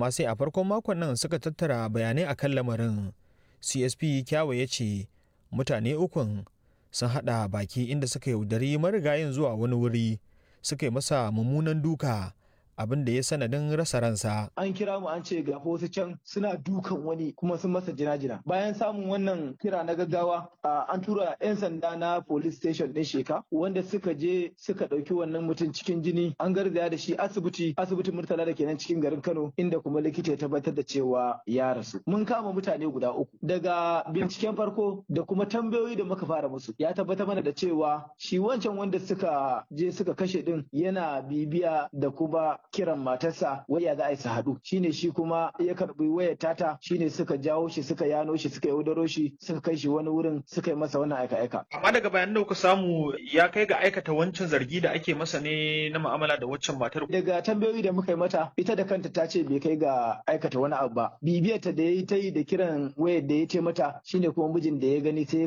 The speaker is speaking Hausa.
amma sai a farkon makon nan suka tattara bayanai a kan lamarin csp kyawa ya ce mutane ukun sun haɗa baki inda suka yaudari marigayin zuwa wani wuri suka yi masa mummunan duka abin da ya sanadin rasa ransa. An kira mu an ce ga wasu can suna dukan wani kuma sun masa jina-jina. Bayan samun wannan kira na gaggawa an tura 'yan sanda na police station ɗin sheka wanda suka je suka ɗauki wannan mutum cikin jini an garzaya da shi asibiti asibitin murtala da kenan cikin garin Kano inda kuma likita ya tabbatar da cewa ya rasu. Mun kama mutane guda uku. Daga binciken farko da kuma tambayoyi da muka fara musu ya tabbatar mana da cewa shi wancan wanda suka je suka kashe din yana bibiya da kuma kiran matarsa waya za a yi su haɗu shine shi kuma ya karɓi wayar tata shine suka jawo shi suka yano shi suka yaudaro shi suka kai shi wani wurin suka yi masa wannan aika-aika. Amma daga bayanan da kuka samu ya kai ga aikata wancan zargi da ake masa ne na mu'amala da waccan matar. Daga tambayoyi da muka yi mata ita da kanta ta ce bai kai ga aikata wani abu ba. Bibiyarta da ya yi ta yi da kiran wayar da ya ce mata shine kuma mijin da ya gani sai